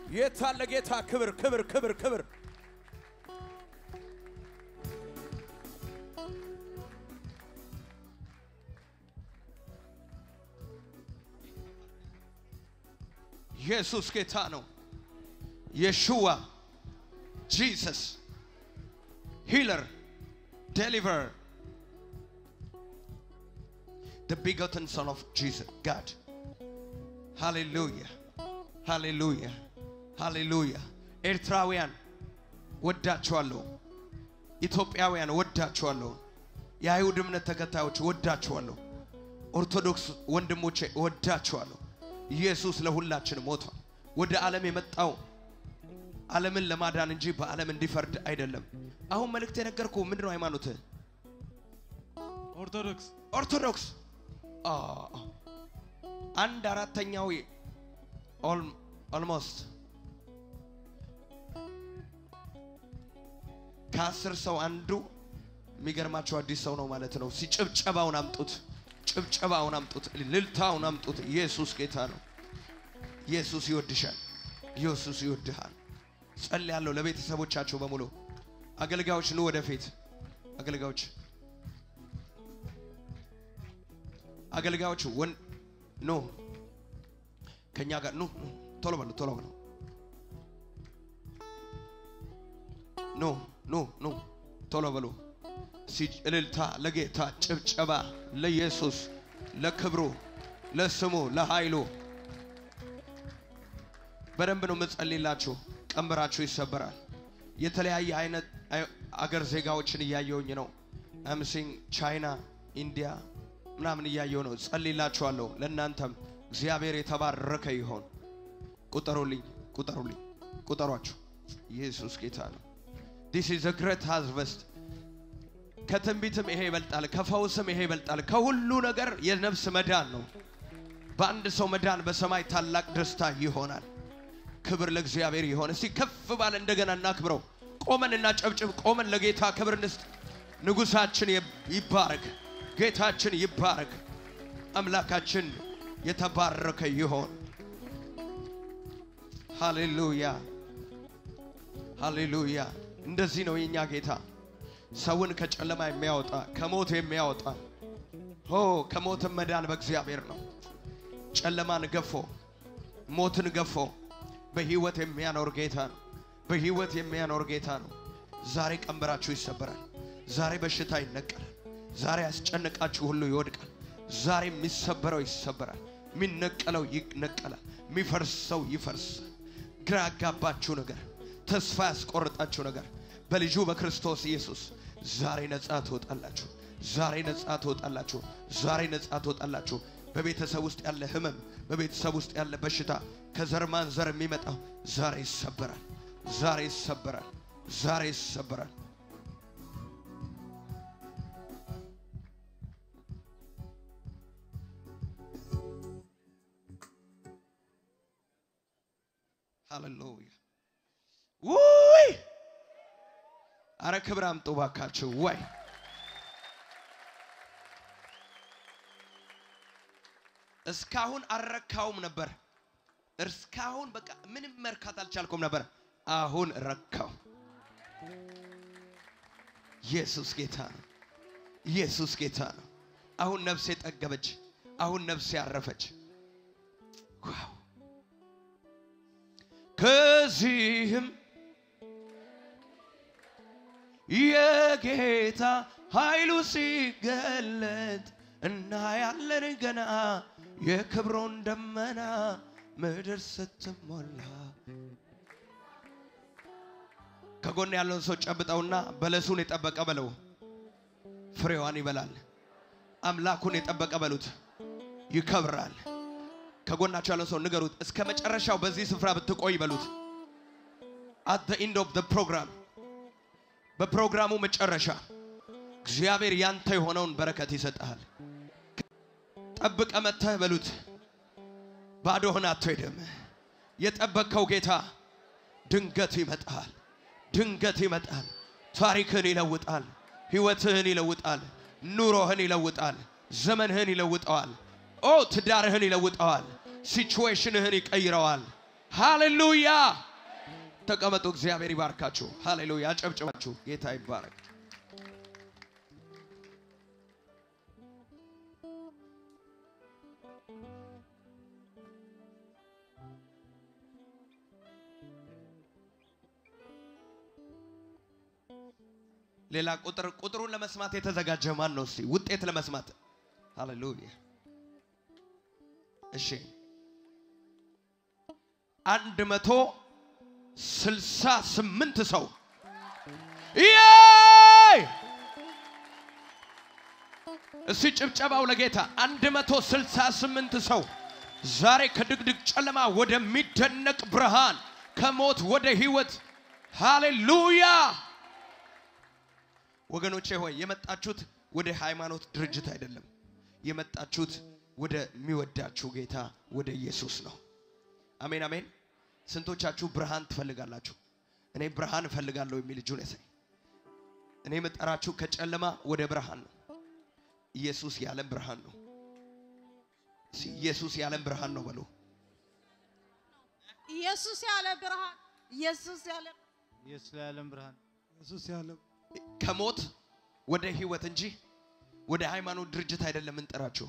የታለ ጌታ ክብር ክብር ክብር ክብር ኢየሱስ ጌታ ነው። የሹዋ ጂሰስ ሂለር ዴሊቨር the begotten son of Jesus God ሃሌሉያ ሃሌሉያ ሃሌሉያ ኤርትራውያን ወዳችኋለሁ ኢትዮጵያውያን ወዳችኋለሁ የአይሁድ እምነት ተከታዮች ወዳችኋለሁ ኦርቶዶክስ ወንድሞቼ ወዳችኋለሁ ኢየሱስ ለሁላችን ሞቷል ወደ ዓለም የመጣው ዓለምን ለማዳን እንጂ በዓለም እንዲፈርድ አይደለም አሁን መልእክት የነገርኩ ምንድን ነው ሃይማኖትህ ኦርቶዶክስ ኦርቶዶክስ አ፣ አንድ አራተኛው ኦልሞስት ከአስር ሰው አንዱ የሚገርማቸው አዲስ ሰው ነው ማለት ነው። ሲጭብጨባውን አምጡት፣ ጭብጨባውን አምጡት፣ ልልታውን አምጡት። ኢየሱስ ጌታ ነው። ኢየሱስ ይወድሻል። ኢየሱስ ይወድሃል። ጸልያለሁ ለቤተሰቦቻቸው በሙሉ አገልጋዮች ኑ ወደፊት አገልጋዮች አገልጋዮች ወን ኖ ከኛ ጋር ኑ ኑ፣ ቶሎ በሉ ቶሎ በሉ ኖ ኖ ኖ ቶሎ በሉ ሲ- እልልታ ለጌታ ጭብጨባ ለኢየሱስ ለክብሩ ለስሙ ለኃይሉ በደንብ ነው የምጸልይላችሁ ቀንበራችሁ ይሰበራል የተለያየ አይነት አይ- አገር ዜጋዎችን እያየውኝ ነው አምሲንግ ቻይና ኢንዲያ ምናምን እያየው ነው ጸልይላችኋለሁ ለእናንተም እግዚአብሔር የተባረከ ይሆን ቁጠሩልኝ ቁጠሩልኝ ቁጠሯችሁ ኢየሱስ ጌታ ነው ዲስ ኢዝ a great harvest ከትንቢትም ይሄ ይበልጣል ከፈውስም ይሄ ይበልጣል ከሁሉ ነገር የነፍስ መዳን ነው በአንድ ሰው መዳን በሰማይ ታላቅ ደስታ ይሆናል ክብር ለእግዚአብሔር ይሆን እስቲ ከፍ ባለ እንደገና እናክብረው ቆመን እናጨብጭብ ቆመን ለጌታ ክብር እንስጥ ንጉሳችን ይባረክ ጌታችን ይባረክ አምላካችን የተባረከ ይሆን ሃሌሉያ ሃሌሉያ እንደዚህ ነው የኛ ጌታ ሰውን ከጨለማ የሚያወጣ ከሞት የሚያወጣ ሆ ከሞትም መዳን በእግዚአብሔር ነው ጨለማን ገፎ ሞትን ገፎ በህይወት የሚያኖር ጌታ ነው በህይወት የሚያኖር ጌታ ነው ዛሬ ቀንበራችሁ ይሰበራል ዛሬ በሽታ ይነቀላል ዛሬ ያስጨነቃችሁ ሁሉ ይወድቃል ዛሬ የሚሰበረው ይሰበራል የሚነቀለው ይነቀላል የሚፈርሰው ይፈርሳል ግራ ያጋባችሁ ነገር ተስፋ ያስቆርጣችሁ ነገር በልጁ በክርስቶስ ኢየሱስ ዛሬ ነጻ ትወጣላችሁ ዛሬ ነጻ ትወጣላችሁ ዛሬ ነጻ ትወጣላችሁ በቤተሰብ ውስጥ ያለ ህመም በቤተሰብ ውስጥ ያለ በሽታ ከዘር ማንዘር የሚመጣው ዛሬ ይሰበራል ዛሬ ይሰበራል ዛሬ ይሰበራል ሃሌሉያ ውይ አረ ክብር አምጡ ባካችሁ ወይ እስካሁን አልረካውም ነበር እስካሁን በቃ ምንም መርካት አልቻልኩም ነበር አሁን ረካው ኢየሱስ ጌታ ነው ኢየሱስ ጌታ ነው አሁን ነፍሴ ጠገበች አሁን ነፍሴ አረፈች ዋው ከዚህም የጌታ ኃይሉ ሲገለጥ እናያለን ገና የክብሩን ደመና ምድር ስትሞላ ከጎን ያለውን ሰው ጨብጠውና በለሱን የጠበቀ በለው ፍሬዋን ይበላል አምላኩን የጠበቀ በሉት ይከብራል ከጎናቸው ያለው ሰው ንገሩት እስከ መጨረሻው በዚህ ስፍራ ብትቆይ በሉት አት the end of the program በፕሮግራሙ መጨረሻ እግዚአብሔር ያንተ የሆነውን በረከት ይሰጥሃል ጠብቀ መጥተህ በሉት ባዶህን አትሄድም የጠበቅከው ጌታ ድንገት ይመጣል ድንገት ይመጣል ታሪክህን ይለውጣል ህይወትህን ይለውጣል ኑሮህን ይለውጣል ዘመንህን ይለውጠዋል ኦ ትዳርህን ይለውጠዋል ሲቹዌሽንህን ይቀይረዋል ሃሌሉያ። ተቀመጡ። እግዚአብሔር ይባርካችሁ። ሃሌሉያ። አጨብጭባችሁ ጌታ ይባረክ። ሌላ ቁጥር ቁጥሩን ለመስማት የተዘጋጀ ማን ነው? እስቲ ውጤት ለመስማት ሃሌሉያ። እሺ አንድ መቶ ስልሳ ስምንት ሰው ይዬ እስቲ ጭብጨባው ለጌታ አንድ መቶ ስልሳ ስምንት ሰው ዛሬ ከድቅድቅ ጨለማ ወደሚደነቅ ብርሃን ከሞት ወደ ህይወት ሃሌሉያ ወገኖቼ ሆይ የመጣችሁት ወደ ሃይማኖት ድርጅት አይደለም የመጣችሁት ወደሚወዳችሁ ጌታ ወደ ኢየሱስ ነው አሜን አሜን ስንቶቻችሁ ብርሃን ትፈልጋላችሁ እኔ ብርሃን እፈልጋለሁ የሚል እጁን ያሳይ እኔ የምጠራችሁ ከጨለማ ወደ ብርሃን ነው ኢየሱስ የዓለም ብርሃን ነው እስኪ ኢየሱስ የዓለም ብርሃን ነው በሉ ኢየሱስ ያለ ብርሃን ኢየሱስ ያለ ኢየሱስ የዓለም ብርሃን ኢየሱስ ያለው ከሞት ወደ ህይወት እንጂ ወደ ሃይማኖት ድርጅት አይደለም እንጠራችሁ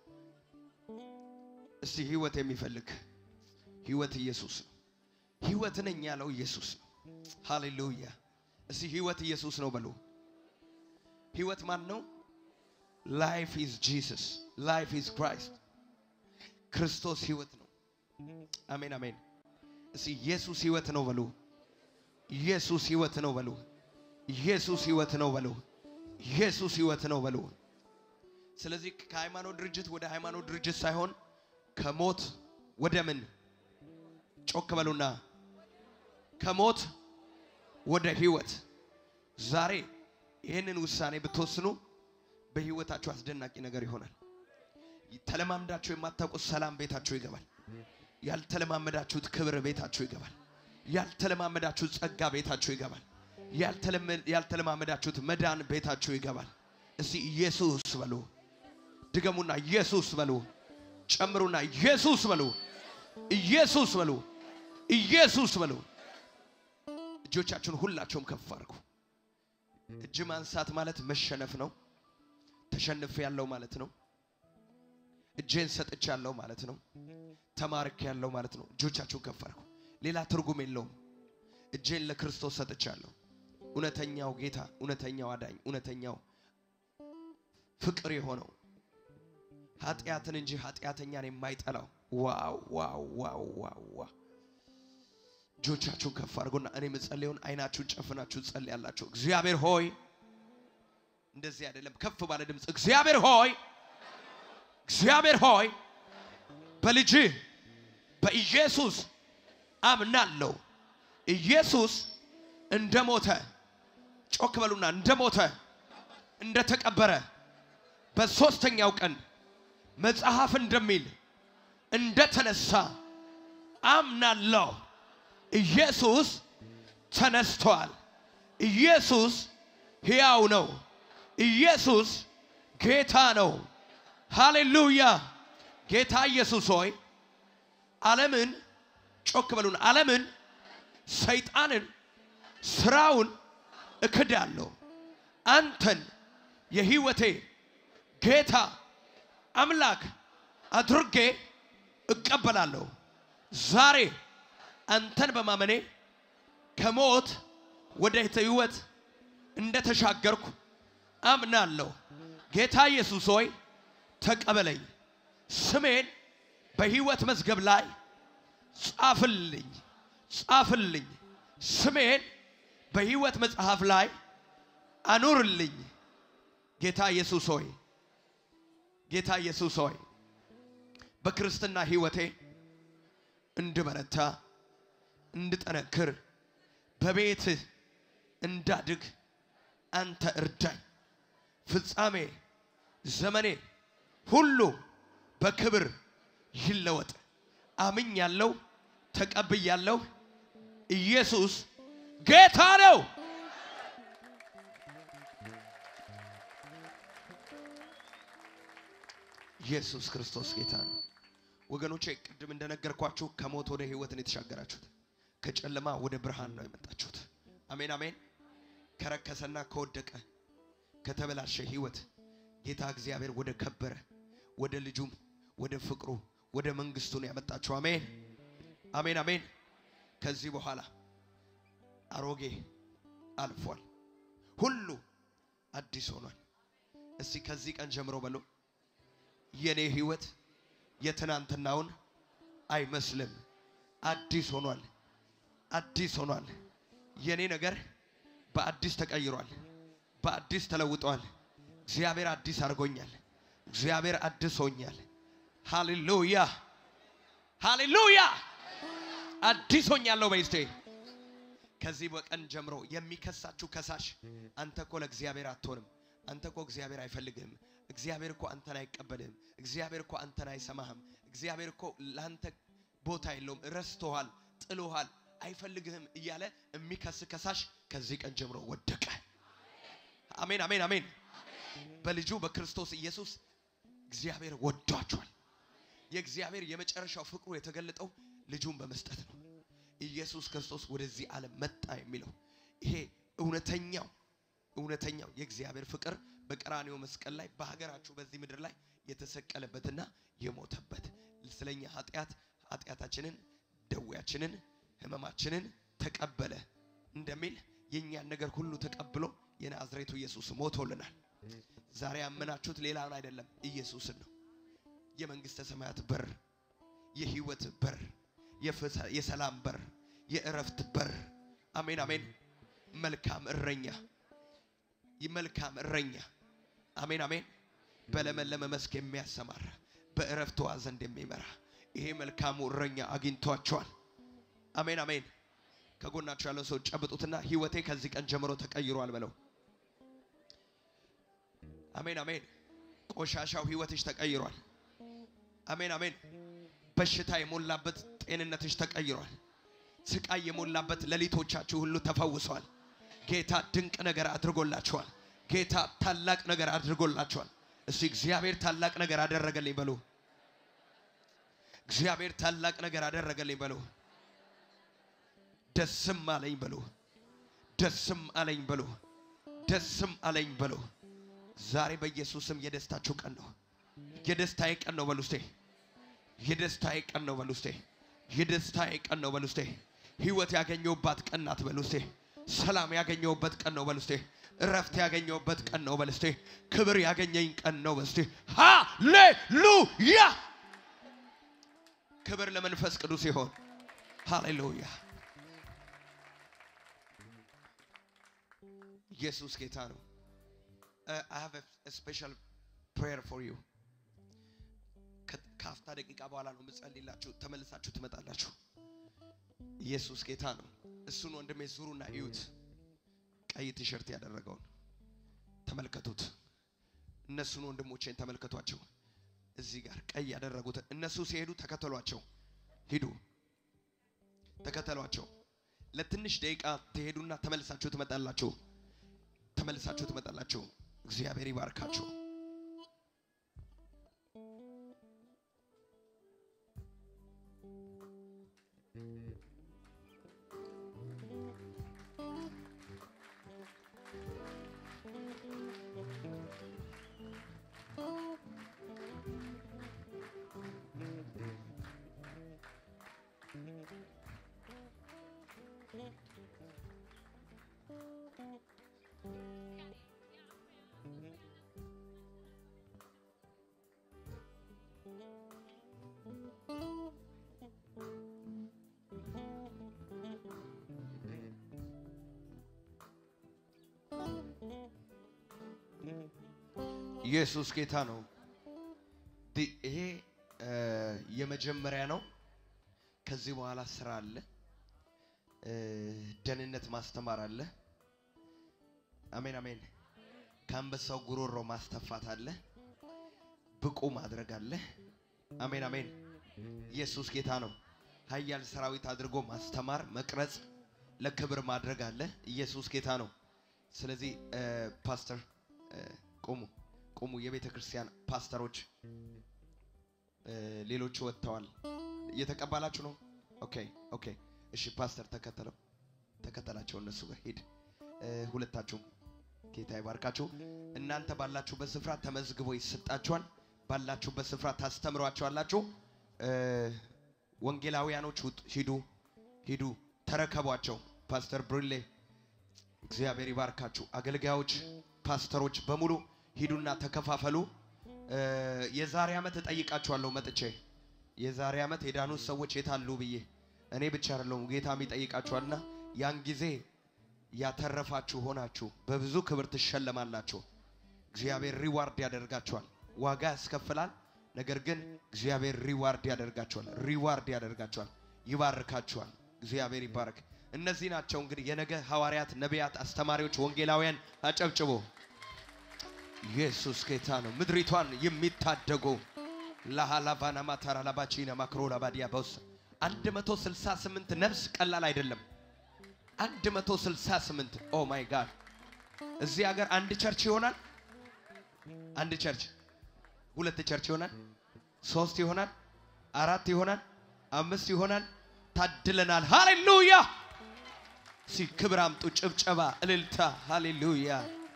እስቲ ህይወት የሚፈልግ ህይወት ኢየሱስ ነው ህይወት ነኝ ያለው ኢየሱስ ነው ሃሌሉያ እስቲ ህይወት ኢየሱስ ነው በሉ ህይወት ማን ነው ላይፍ ኢዝ ጂሰስ ላይፍ ኢዝ ክራይስት ክርስቶስ ህይወት ነው አሜን አሜን እስቲ ኢየሱስ ህይወት ነው በሉ ኢየሱስ ህይወት ነው በሉ ኢየሱስ ህይወት ነው በሉ ኢየሱስ ህይወት ነው በሉ ስለዚህ ከሃይማኖት ድርጅት ወደ ሃይማኖት ድርጅት ሳይሆን ከሞት ወደ ምን ጮክ በሉና ከሞት ወደ ህይወት ዛሬ ይህንን ውሳኔ ብትወስኑ በህይወታችሁ አስደናቂ ነገር ይሆናል ተለማምዳችሁ የማታውቁት ሰላም ቤታችሁ ይገባል ያልተለማመዳችሁት ክብር ቤታችሁ ይገባል ያልተለማመዳችሁት ጸጋ ቤታችሁ ይገባል ያልተለመ- ያልተለማመዳችሁት መዳን ቤታችሁ ይገባል እስቲ ኢየሱስ በሉ ድገሙና ኢየሱስ በሉ ጨምሩና ኢየሱስ በሉ ኢየሱስ በሉ ኢየሱስ በሉ እጆቻችሁን ሁላቸውም ከፍ አድርጉ እጅ ማንሳት ማለት መሸነፍ ነው ተሸንፍ ያለው ማለት ነው እጄን ሰጥቻለሁ ማለት ነው ተማርክ ያለው ማለት ነው እጆቻችሁን ከፍ አድርጉ ሌላ ትርጉም የለውም እጄን ለክርስቶስ ሰጥቻለሁ እውነተኛው ጌታ እውነተኛው አዳኝ እውነተኛው ፍቅር የሆነው ኃጢአትን እንጂ ኃጢአተኛን የማይጠላው ዋው ዋው ዋው ዋው ዋው እጆቻችሁን ከፍ አድርጎና እኔ የምጸልየውን አይናችሁን ጨፍናችሁ ጸልያላችሁ እግዚአብሔር ሆይ እንደዚህ አይደለም ከፍ ባለ ድምፅ እግዚአብሔር ሆይ እግዚአብሔር ሆይ በልጅህ በኢየሱስ አምናለሁ ኢየሱስ እንደሞተ ጮክ በሉና እንደሞተ እንደተቀበረ በሶስተኛው ቀን መጽሐፍ እንደሚል እንደተነሳ አምናለሁ ኢየሱስ ተነስቷል ኢየሱስ ሕያው ነው ኢየሱስ ጌታ ነው ሃሌሉያ ጌታ ኢየሱስ ሆይ ዓለምን ጮክ በሉን ዓለምን ሰይጣንን ስራውን እክዳለሁ አንተን የህይወቴ ጌታ አምላክ አድርጌ እቀበላለሁ ዛሬ አንተን በማመኔ ከሞት ወደ ህይወት እንደተሻገርኩ አምናለሁ ጌታ ኢየሱስ ሆይ ተቀበለኝ ስሜን በህይወት መዝገብ ላይ ጻፍልኝ ጻፍልኝ ስሜን በህይወት መጽሐፍ ላይ አኑርልኝ ጌታ ኢየሱስ ሆይ ጌታ ኢየሱስ ሆይ በክርስትና ህይወቴ እንድበረታ እንድጠነክር በቤትህ እንዳድግ አንተ እርዳኝ ፍጻሜ ዘመኔ ሁሉ በክብር ይለወጥ አምኛለሁ ተቀብያለሁ ኢየሱስ ጌታ ነው ኢየሱስ ክርስቶስ ጌታ ነው ወገኖቼ ቅድም እንደነገርኳችሁ ከሞት ወደ ህይወት ነው የተሻገራችሁት። ከጨለማ ወደ ብርሃን ነው የመጣችሁት። አሜን አሜን። ከረከሰና ከወደቀ ከተበላሸ ህይወት ጌታ እግዚአብሔር ወደ ከበረ ወደ ልጁም ወደ ፍቅሩ ወደ መንግስቱ ነው ያመጣችሁ። አሜን አሜን አሜን። ከዚህ በኋላ አሮጌ አልፏል፣ ሁሉ አዲስ ሆኗል። እስቲ ከዚህ ቀን ጀምሮ በሎ የኔ ህይወት የትናንትናውን አይመስልም፣ አዲስ ሆኗል፣ አዲስ ሆኗል። የኔ ነገር በአዲስ ተቀይሯል፣ በአዲስ ተለውጧል። እግዚአብሔር አዲስ አድርጎኛል፣ እግዚአብሔር አዲስ ሆኛል። ሃሌሉያ ሃሌሉያ። አዲስ ሆኛለሁ በይስቴ ከዚህ በቀን ጀምሮ የሚከሳችሁ ከሳሽ አንተ እኮ ለእግዚአብሔር አትሆንም፣ አንተ እኮ እግዚአብሔር አይፈልግህም፣ እግዚአብሔር እኮ አንተን አይቀበልህም፣ እግዚአብሔር እኮ አንተን አይሰማህም፣ እግዚአብሔር እኮ ለአንተ ቦታ የለውም፣ ረስቶሃል፣ ጥሎሃል፣ አይፈልግህም እያለ የሚከስ ከሳሽ ከዚህ ቀን ጀምሮ ወደቀ። አሜን አሜን አሜን። በልጁ በክርስቶስ ኢየሱስ እግዚአብሔር ወዷቸዋል። የእግዚአብሔር የመጨረሻው ፍቅሩ የተገለጠው ልጁን በመስጠት ነው። ኢየሱስ ክርስቶስ ወደዚህ ዓለም መጣ የሚለው ይሄ እውነተኛው እውነተኛው የእግዚአብሔር ፍቅር በቀራኔው መስቀል ላይ በሀገራችሁ በዚህ ምድር ላይ የተሰቀለበትና የሞተበት ስለኛ ኃጢአት ኃጢአታችንን ደዌያችንን ህመማችንን ተቀበለ እንደሚል የእኛን ነገር ሁሉ ተቀብሎ የናዝሬቱ ኢየሱስ ሞቶልናል። ዛሬ ያመናችሁት ሌላውን አይደለም ኢየሱስን ነው። የመንግስተ ሰማያት በር፣ የህይወት በር የፍሳ- የሰላም በር፣ የእረፍት በር። አሜን አሜን። መልካም እረኛ መልካም እረኛ አሜን አሜን። በለመለመ መስክ የሚያሰማራ በእረፍት ውኃ ዘንድ የሚመራ ይሄ መልካሙ እረኛ አግኝቷቸዋል። አሜን አሜን። ከጎናቸው ያለው ሰው ጨብጡትና ህይወቴ ከዚህ ቀን ጀምሮ ተቀይሯል በለው። አሜን አሜን። ቆሻሻው ህይወትሽ ተቀይሯል። አሜን አሜን። በሽታ የሞላበት ጤንነትሽ ተቀይሯል። ስቃይ የሞላበት ሌሊቶቻችሁ ሁሉ ተፈውሰዋል። ጌታ ድንቅ ነገር አድርጎላችኋል። ጌታ ታላቅ ነገር አድርጎላችኋል። እስቲ እግዚአብሔር ታላቅ ነገር አደረገልኝ በሉ። እግዚአብሔር ታላቅ ነገር አደረገልኝ በሉ። ደስም አለኝ በሉ። ደስም አለኝ በሉ። ደስም አለኝ በሉ። ዛሬ በኢየሱስም የደስታችሁ ቀን ነው። የደስታዬ ቀን ነው በሉ እስቴ የደስታዬ ቀን ነው በሉ እስቴ። የደስታዬ ቀን ነው በሉ እስቴ። ህይወት ያገኘሁባት ቀን ናት በሉ እስቴ። ሰላም ያገኘሁበት ቀን ነው በሉ እስቴ። እረፍት ያገኘሁበት ቀን ነው በሉ እስቴ። ክብር ያገኘኝ ቀን ነው በሉ እስቴ። ሃሌሉያ! ክብር ለመንፈስ ቅዱስ ይሆን። ሃሌሉያ! ኢየሱስ ጌታ ነው። I have a special prayer for you. ከ- ከአፍታ ደቂቃ በኋላ ነው የምጸልይላችሁ። ተመልሳችሁ ትመጣላችሁ። ኢየሱስ ጌታ ነው። እሱን ወንድሜ ዙሩና እዩት። ቀይ ቲሸርት ያደረገውን ተመልከቱት። እነሱን ወንድሞቼን ተመልከቷቸው። እዚህ ጋር ቀይ ያደረጉትን እነሱ ሲሄዱ ተከተሏቸው። ሂዱ፣ ተከተሏቸው። ለትንሽ ደቂቃ ትሄዱና ተመልሳችሁ ትመጣላችሁ። ተመልሳችሁ ትመጣላችሁ። እግዚአብሔር ይባርካችሁ። ኢየሱስ ጌታ ነው። ዲ- ይሄ እ፣ የመጀመሪያ ነው። ከዚህ በኋላ ስራ አለ፣ እ፣ ደህንነት ማስተማር አለ። አሜን አሜን። ከአንበሳው ጉሮሮ ማስተፋት አለ፣ ብቁ ማድረግ አለ። አሜን አሜን። ኢየሱስ ጌታ ነው። ኃያል ሰራዊት አድርጎ ማስተማር፣ መቅረጽ፣ ለክብር ማድረግ አለ። ኢየሱስ ጌታ ነው። ስለዚህ እ፣ ፓስተር እ፣ ቁሙ ቁሙ፣ የቤተ ክርስቲያን ፓስተሮች እ፣ ሌሎቹ ወጥተዋል። እየተቀባላችሁ ነው? ኦኬ ኦኬ። እሺ ፓስተር ተከተለው፣ ተከተላቸው እነሱ ጋር ሂድ። እ፣ ሁለታችሁም ጌታ ይባርካችሁ። እናንተ ባላችሁበት ስፍራ ተመዝግቦ ይሰጣችኋል። ባላችሁበት ስፍራ ታስተምሯቸዋላችሁ። እ፣ ወንጌላውያኖች ውጡ፣ ሂዱ ሂዱ፣ ተረከቧቸው። ፓስተር ብሩሌ እግዚአብሔር ይባርካችሁ። አገልጋዮች፣ ፓስተሮች በሙሉ ሂዱና ተከፋፈሉ። እ፣ የዛሬ ዓመት እጠይቃችኋለሁ መጥቼ የዛሬ ዓመት የዳኑት ሰዎች የታሉ ብዬ እኔ ብቻ አይደለሁም ጌታም ይጠይቃችኋልና ያን ጊዜ ያተረፋችሁ ሆናችሁ በብዙ ክብር ትሸለማላችሁ። እግዚአብሔር ሪዋርድ ያደርጋችኋል። ዋጋ ያስከፍላል፣ ነገር ግን እግዚአብሔር ሪዋርድ ያደርጋችኋል። ሪዋርድ ያደርጋችኋል፣ ይባርካችኋል። እግዚአብሔር ይባረክ። እነዚህ ናቸው እንግዲህ የነገ ሐዋርያት፣ ነቢያት፣ አስተማሪዎች፣ ወንጌላውያን። አጨብጭቦ ኢየሱስ ጌታ ነው። ምድሪቷን የሚታደጉ ላሃላቫና ማታራ ላባቺና ማክሮ ላባዲያ በውስ 168 ነፍስ ቀላል አይደለም። 168 ኦ ማይ ጋድ እዚህ ሀገር አንድ ቸርች ይሆናል። አንድ ቸርች፣ ሁለት ቸርች ይሆናል፣ ሶስት ይሆናል፣ አራት ይሆናል፣ አምስት ይሆናል። ታድለናል። ሃሌሉያ! ሲ ክብር አምጡ፣ ጭብጨባ፣ እልልታ። ሃሌሉያ!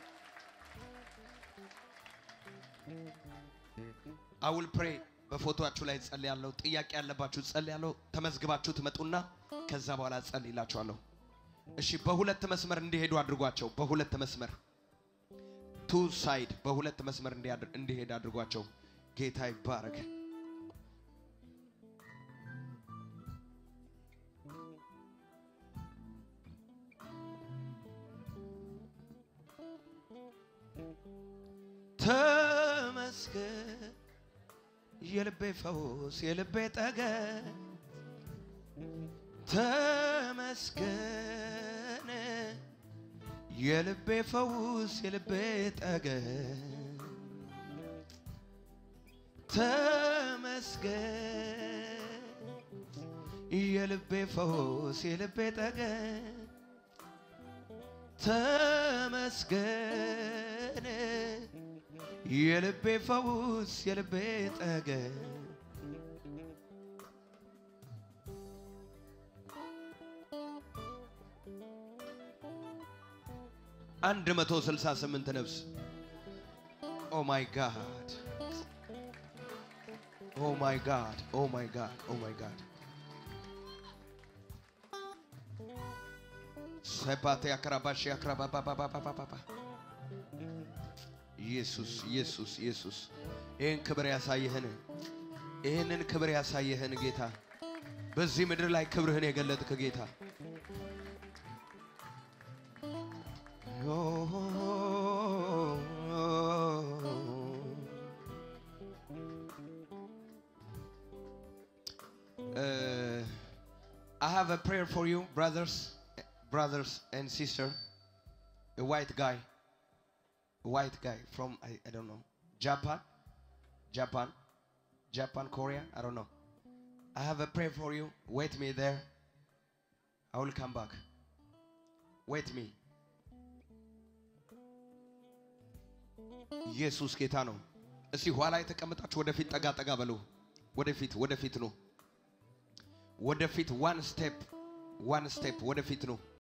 አውል ፕሬ በፎቶአችሁ ላይ ጸልያለሁ። ጥያቄ ያለባችሁ ጸልያለሁ። ተመዝግባችሁ ትመጡና ከዛ በኋላ ጸልይላችኋለሁ። እሺ፣ በሁለት መስመር እንዲሄዱ አድርጓቸው። በሁለት መስመር ቱ ሳይድ በሁለት መስመር እንዲያድ- እንዲሄድ አድርጓቸው። ጌታ ይባረክ። ተመስገን የልቤ ፈውስ የልቤ ጠገን ተመስገን የልቤ ፈውስ የልቤ ጠገን ተመስገን የልቤ ፈውስ የልቤ ጠገን ተመስገን የልቤ ፈውስ የልቤ ጠገን አንድ መቶ ስልሳ ስምንት ነፍስ ኦ ማይ ጋድ ኦ ማይ ጋድ ኦ ማይ ጋድ ኦ ማይ ጋድ ሰባቴ አክራባሽ አክራባባባባባባ ኢየሱስ ኢየሱስ ኢየሱስ ይህን ክብር ያሳየህን ይህንን ክብር ያሳየህን ጌታ በዚህ ምድር ላይ ክብርህን የገለጥክ ጌታ Uh, I have a prayer for you, brothers, brothers and sister. A white guy, a white guy from I, I don't know Japan, Japan, Japan, Korea. I don't know. I have a prayer for you. Wait me there. I will come back. Wait me. ኢየሱስ ጌታ ነው። እስቲ ኋላ የተቀመጣችሁ ወደፊት ጠጋ ጠጋ በሉ። ወደፊት ወደፊት ነው። ወደፊት ዋን ስቴፕ ዋን ስቴፕ ወደፊት ነው።